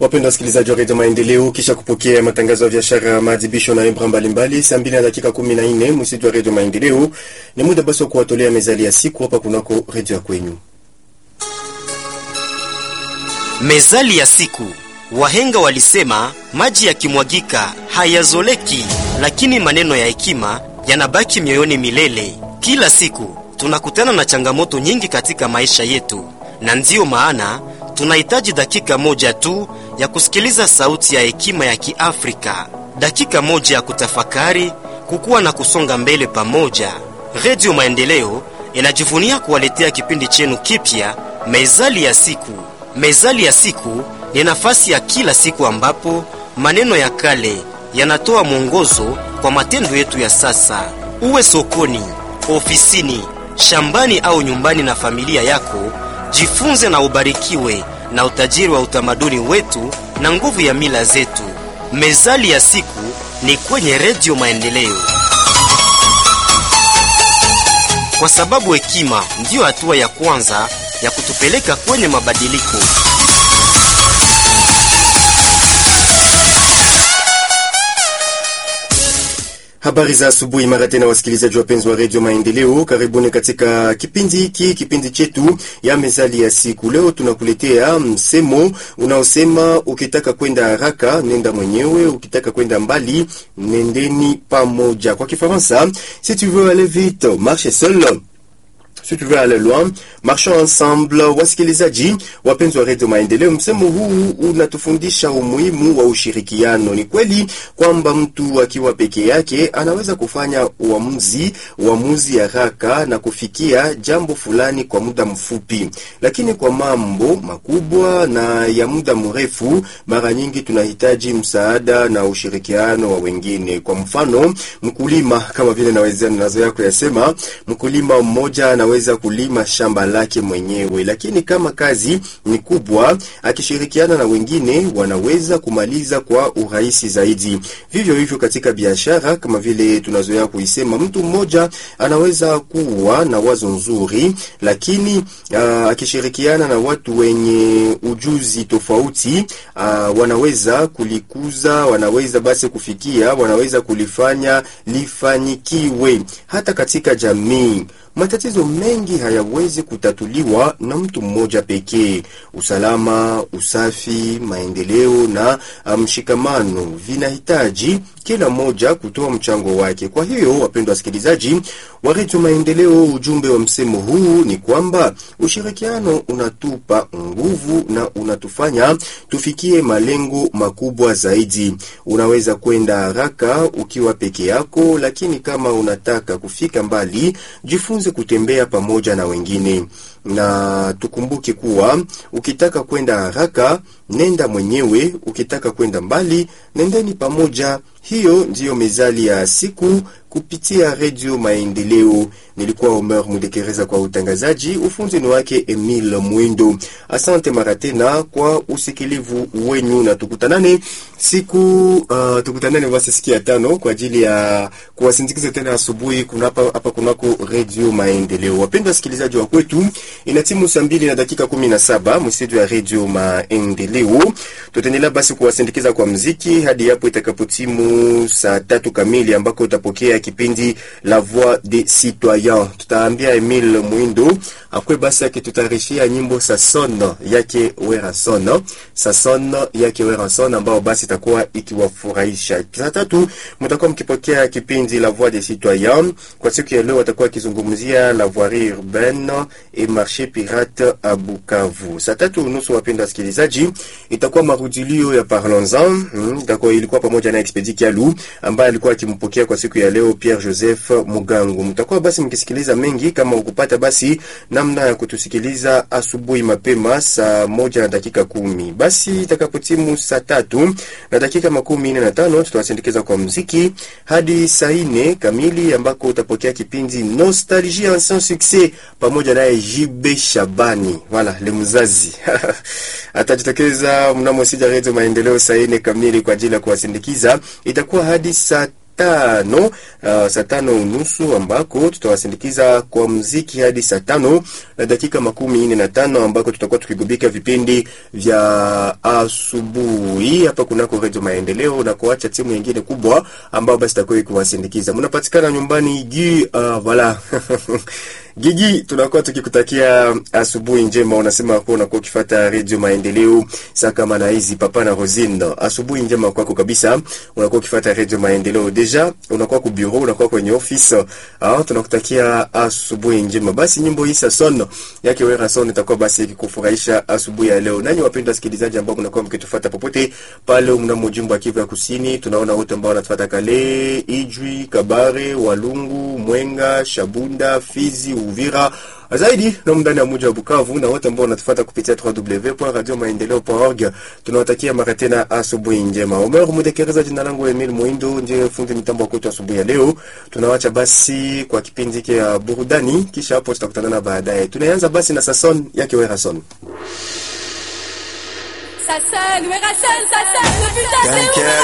Wapendwa wasikilizaji wa redio Maendeleo, kisha kupokea matangazo ya biashara, maadhibisho na ibra mbalimbali, saa mbili na dakika kumi na nne msitu wa redio Maendeleo, ni muda basi wa kuwatolea mezali ya siku hapa kunako redio ya kwenyu. Mezali ya siku. Wahenga walisema maji yakimwagika hayazoleki, lakini maneno ya hekima yanabaki mioyoni milele. Kila siku tunakutana na changamoto nyingi katika maisha yetu, na ndiyo maana tunahitaji dakika moja tu ya kusikiliza sauti ya hekima ya Kiafrika, dakika moja ya kutafakari, kukua na kusonga mbele pamoja. Redio Maendeleo inajivunia kuwaletea kipindi chenu kipya, Mezali ya siku. Mezali ya siku ni nafasi ya kila siku ambapo maneno ya kale yanatoa mwongozo kwa matendo yetu ya sasa. Uwe sokoni, ofisini, shambani au nyumbani na familia yako, jifunze na ubarikiwe na utajiri wa utamaduni wetu na nguvu ya mila zetu. Mezali ya siku ni kwenye Redio Maendeleo, kwa sababu hekima ndiyo hatua ya kwanza ya kutupeleka kwenye mabadiliko. Habari za asubuhi mara tena, wasikilizaji wapenzi wa redio Maendeleo, karibuni katika kipindi hiki, kipindi chetu ya mezali ya siku. Leo tunakuletea msemo unaosema ukitaka kwenda haraka nenda mwenyewe, ukitaka kwenda mbali nendeni pamoja. Kwa Kifaransa, si tu veux aller vite marche seul si tu veux aller loin marchons ensemble. Wasikilizaji wapenzi wa redio Maendeleo, msemo huu unatufundisha umuhimu wa ushirikiano. Ni kweli kwamba mtu akiwa peke yake anaweza kufanya uamuzi uamuzi haraka na kufikia jambo fulani kwa muda mfupi, lakini kwa mambo makubwa na ya muda mrefu, mara nyingi tunahitaji msaada na ushirikiano wa wengine. Kwa mfano, mkulima, kama vile naweza nazoea kuyasema, mkulima mmoja anaweza kulima shamba lake mwenyewe, lakini kama kazi ni kubwa, akishirikiana na wengine wanaweza kumaliza kwa urahisi zaidi. Vivyo hivyo katika biashara, kama vile tunazoea kuisema, mtu mmoja anaweza kuwa na wazo nzuri, lakini uh, akishirikiana na watu wenye ujuzi tofauti uh, wanaweza kulikuza, wanaweza basi kufikia, wanaweza kulifanya lifanyikiwe. Hata katika jamii matatizo mengi hayawezi kutatuliwa na mtu mmoja pekee. Usalama, usafi, maendeleo na mshikamano vinahitaji kila mmoja kutoa mchango wake. Kwa hiyo, wapendwa wasikilizaji wa redio Maendeleo, ujumbe wa msemo huu ni kwamba ushirikiano unatupa nguvu na unatufanya tufikie malengo makubwa zaidi. Unaweza kwenda haraka ukiwa peke yako, lakini kama unataka kufika mbali, jifunze kutembea pamoja na wengine na tukumbuke kuwa ukitaka kwenda haraka nenda mwenyewe, ukitaka kwenda mbali nendeni pamoja. Hiyo ndiyo mezali ya siku kupitia redio Maendeleo. Nilikuwa Omer Mudekereza kwa utangazaji, ufunzi ni wake Emil Mwindo. Asante mara tena kwa usikilivu wenyu, na tukutanane siku uh, tukutanane basi siku ya tano kwa ajili ya kuwasindikiza tena asubuhi kunapa hapa kunako redio Maendeleo. Wapendwa wasikilizaji wa kwetu, ina timu saa mbili na dakika kumi na saba msitu ya redio Maendeleo. Tutaendelea basi kuwasindikiza kwa mziki hadi hapo itakapotimu saa tatu kamili ambako utapokea kipindi La Voix des Citoyens. Tutaambia Emile Mwindo akwe basi akitutayarishia nyimbo Sason yake Werason, Sason yake Werason ambao basi itakuwa ikiwafurahisha. Saa tatu mtakuwa mkipokea kipindi La Voix des Citoyens. Kwa siku ya leo watakuwa wakizungumzia la voirie urbaine et marché pirate à Bukavu. Saa tatu unusu, wapenda wasikilizaji, itakuwa marudilio ya Parlons-en. Hmm, itakuwa ilikuwa pamoja na Expedi Kialu ambaye alikuwa akimpokea kwa siku ya leo Pierre Joseph Mugangu. Mtakuwa basi mkisikiliza mengi kama ukupata basi namna ya kutusikiliza asubuhi mapema saa moja na dakika kumi. Basi itakapotimu saa tatu na dakika makumi nne na tano tutawasindikiza kwa mziki hadi saa nne kamili ambako utapokea kipindi Nostalgie Ancien Succès pamoja naye JB Shabani wala le mzazi atajitokeza mnamo sija redio Maendeleo saa nne kamili kwa ajili ya kuwasindikiza. Itakuwa hadi saa tano uh, saa tano unusu ambako tutawasindikiza kwa mziki hadi saa tano na dakika makumi nne na tano ambako tutakuwa tukigubika vipindi vya asubuhi hapa kunako Redio Maendeleo na kuacha timu nyingine kubwa ambao basi takuwa kuwasindikiza. Mnapatikana nyumbani gi uh, voilà Gigi, tunakuwa tukikutakia asubuhi njema. Unasema kuwa unakuwa ukifuata redio Maendeleo saa kama na hizi papa na Rosine. Asubuhi njema kwako kabisa, unakuwa ukifuata redio Maendeleo. Deja unakuwa ku bureau, unakuwa kwenye office. Ah, tunakutakia asubuhi njema. Basi nyimbo hii son yake Wera Son itakuwa basi ikikufurahisha asubuhi ya leo. Nanyi wapendwa wasikilizaji ambao mnakuwa mkitufuata popote pale mnamo jimbo ya Kivu ya Kusini, tunaona wote ambao wanatufuata Kale, Ijwi, Kabare, Walungu, Mwenga, Shabunda, Fizi, Uvira zaidi na ndani ya mji wa Bukavu na wote ambao wanatufuata kupitia www.radiomaendeleo.org. Tunawatakia mara tena asubuhi njema. Omer Mudekereza, jina langu Emil Muindo, ndiye fundi mitambo kwetu asubuhi ya leo. Tunawacha basi kwa kipindi hiki ya burudani, kisha hapo tutakutana baadaye. Tunaanza basi na Sason yake Werason. Sason, Werason, Sason, le putain c'est